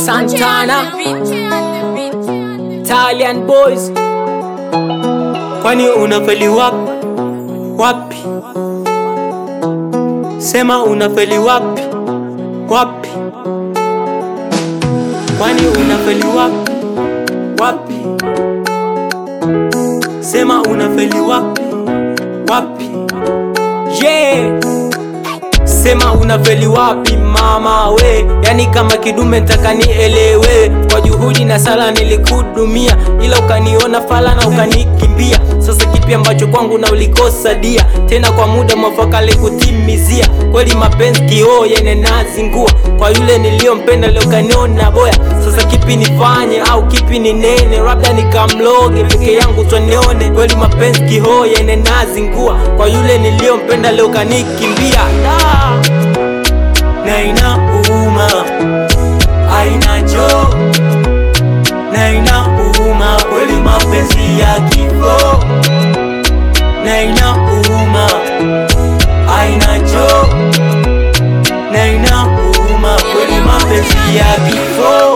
Santana, Italian boys. Kwani unafeli wapi wapi? Sema unafeli wapi wapi? Kwani unafeli wapi wapi? Sema unafeli wapi wapi? Yeah. Sema unafeli wapi mama we, yani kama kidume ntaka nielewe. Kwa juhudi na sala nilikudumia, ila ukaniona fala na ukanikimbia. Sasa kipi ambacho kwangu na ulikosa dia, tena kwa muda mwafaka likutimizia. Kweli mapenzi kioo yene nazingua, kwa yule niliyompenda leo kaniona boya. Sasa kipi nifanye au kipi ni nene, labda nikamloge peke yangu twanione. Kweli mapenzi kioo yene nazingua, kwa yule niliyompenda leo kanikimbia da. na inauma, aina jo na inauma kweli mapenzi ya kifo, na inauma, aina jo na inauma kweli mapenzi ya kifo.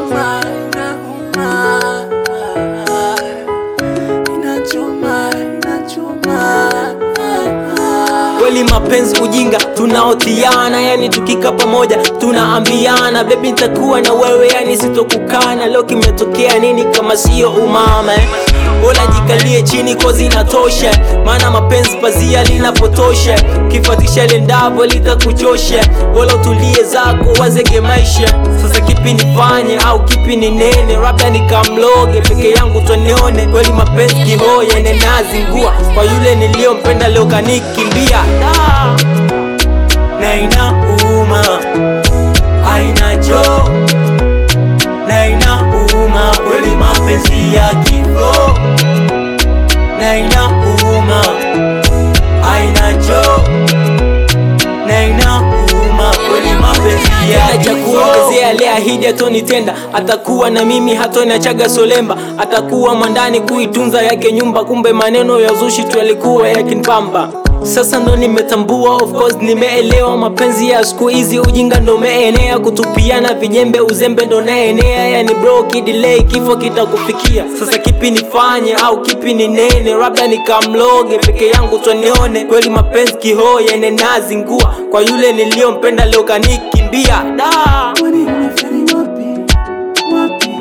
Kweli mapenzi ujinga tunaotiana, yani tukika pamoja tunaambiana, bebi nitakuwa na wewe, yani sitokukana. Leo kimetokea nini kama sio umama eh? Bora jikalie chini kozi inatosha, maana mapenzi pazia linapotosha, kifatisha lendavo litakuchosha. Bora utulie zako wazege maisha. Sasa kipi nifanye au kipi ni nene, labda nikamloge peke yangu twanione. Kweli mapenzi kihoya ene nazingua, kwa yule niliyompenda leo kanikimbia da. na inauma, aina jo na inauma kweli mapenzi ya kifo, na inauma, aina jo na inauma kweli mapenzi ya Tena cha kifo. kuongezea aliahidi atonitenda, atakuwa na mimi hatoniachaga solemba, atakuwa mwandani kuitunza yake nyumba, kumbe maneno ya uzushi tu yalikuwa yakinipamba. Sasa ndo nimetambua, of course nimeelewa, mapenzi ya siku hizi ujinga ndo umeenea, kutupiana vijembe, uzembe ndo naenea, yani bro kidelay, kifo kitakufikia. Sasa kipi nifanye au kipi ni nene, labda nikamloge peke yangu twanione. Kweli mapenzi kihoya ene nazingua, kwa yule niliyompenda leo kanikimbia da. Kwani unafeli wapi? Wapi?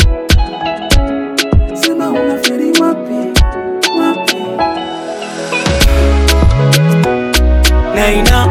Sema unafeli wapi? Wapi? na ina